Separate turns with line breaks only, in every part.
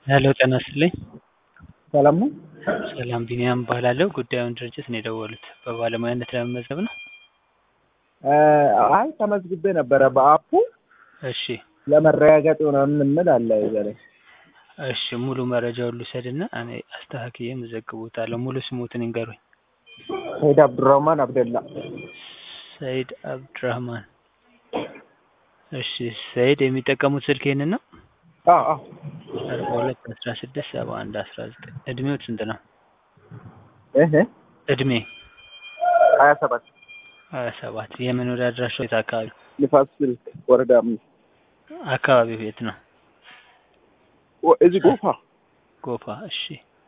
ሄሎ ጤና ይስጥልኝ።
ሰላም ነው?
ሰላም ቢኒያም እባላለሁ። ጉዳዩን ድርጅት ነው የደወሉት። በባለሙያነት ለመመዝገብ ነው?
አይ ተመዝግቤ ነበረ በአፑ
እሺ
ለመረጋገጥ ምናምን የምል አለ እዛ ላይ።
እሺ ሙሉ መረጃውን ልውሰድና እኔ አስተካክዬ እመዘግቦታለሁ። ሙሉ ስሞትን ይንገሩኝ።
ሰይድ አብዱራህማን አብደላ።
ሰይድ አብዱራህማን። እሺ ሰይድ የሚጠቀሙት ስልክ ይህንን ነው?
አዎ አዎ
አርባ ሁለት አስራ ስድስት ሰባ አንድ አስራ ዘጠኝ እድሜዎት ስንት ነው?
እህ
እድሜ
ሀያ ሰባት
ሀያ ሰባት የመኖሪያ አድራሻው የት አካባቢ?
ንፋስ ስልክ ወረዳ አምስት
አካባቢው የት ነው?
ወ- እዚህ ጎፋ
ጎፋ። እሺ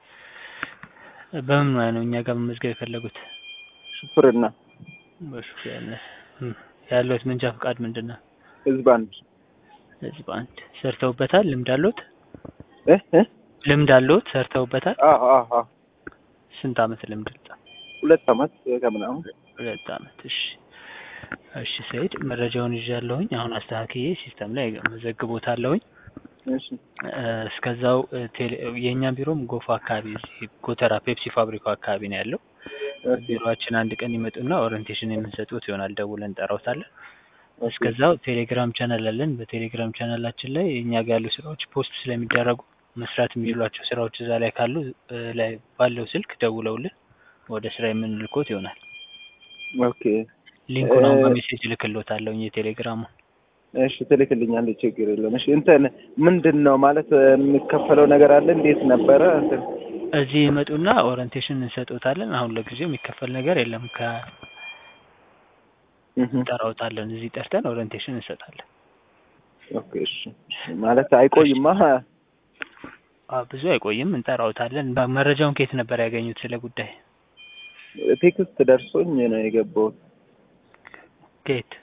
በምን ሙያ ነው እኛ ጋር መመዝገብ የፈለጉት?
ሹፍርና
በሹፌርነት እም፣ ያለዎት መንጃ ፈቃድ ምንድን ነው?
ህዝብ አንድ
ህዝብ አንድ ሰርተውበታል? ልምድ አለዎት?
እህ እህ
ልምድ አለዎት? ሰርተውበታል?
አዎ አዎ አዎ
ስንት አመት ልምድ?
ሁለት አመት ከምናምን
ሁለት አመት። እሺ እሺ ሰይድ መረጃውን ይዣለሁኝ። አሁን አስተካክዬ ሲስተም ላይ መዘግቦታለሁኝ።
እሺ
እ፣ እስከዛው እ፣ ቴሌ የእኛ ቢሮም ጎፋ አካባቢ እዚህ ጎተራ ፔፕሲ ፋብሪካው አካባቢ ነው ያለው።
ኦኬ
ቢሮአችን አንድ ቀን ይመጡና ኦሪንቴሽን የምንሰጡት ይሆናል። ደውለን እንጠራውታለን። እስከዛው ቴሌግራም ቻናል አለን። በቴሌግራም ቻናላችን ላይ እኛ ጋር ያሉ ስራዎች ፖስት ስለሚደረጉ መስራት የሚችሏቸው ስራዎች እዛ ላይ ካሉ እ፣ ላይ ባለው ስልክ ደውለውልን ወደ ስራ የምንልኮት ይሆናል።
ኦኬ
ሊንኩን አሁን
እ-
በሜሴጅ እልክልዎታለሁ የቴሌግራሙን።
እሺ ትልክልኛለህ፣ ችግር የለም። እሺ እንትን ምንድን ነው ማለት የሚከፈለው ነገር አለ? እንዴት ነበረ? እንትን
እዚህ ይመጡና ኦሪንቴሽን እንሰጦታለን። አሁን ለጊዜው የሚከፈል ነገር የለም።
እህ
ከጠራውታለን እዚህ ጠርተን ኦሪንቴሽን እንሰጣለን።
ኦኬ እሺ ማለት አይቆይማ።
አ ብዙ አይቆይም፣ እንጠራውታለን። በ- መረጃውን ከየት ነበር ያገኙት ስለ ጉዳይ?
ቴክስት ደርሶኝ ነው የገባሁት።
ከየት?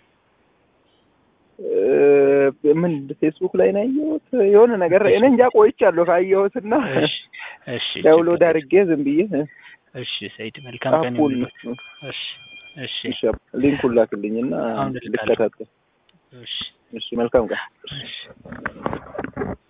እ፣ ምን ፌስቡክ ላይ ነው ያየሁት የሆነ ነገር እኔ እንጃ ቆይቻለሁ ካየሁትና
እሺ እሺ
ዳውንሎድ
ችግር
አድርጌ ዝም ብዬ እ፣
እሺ ሰይድ መልካም ቀን
አፑን
ይሁንልዎት። እሺ እሺ
እሺ ሊንኩን ላክልኝና
አሁን እልካለሁ።
ልከታተል።
እሺ
እሺ መልካም ቀን።
እሺ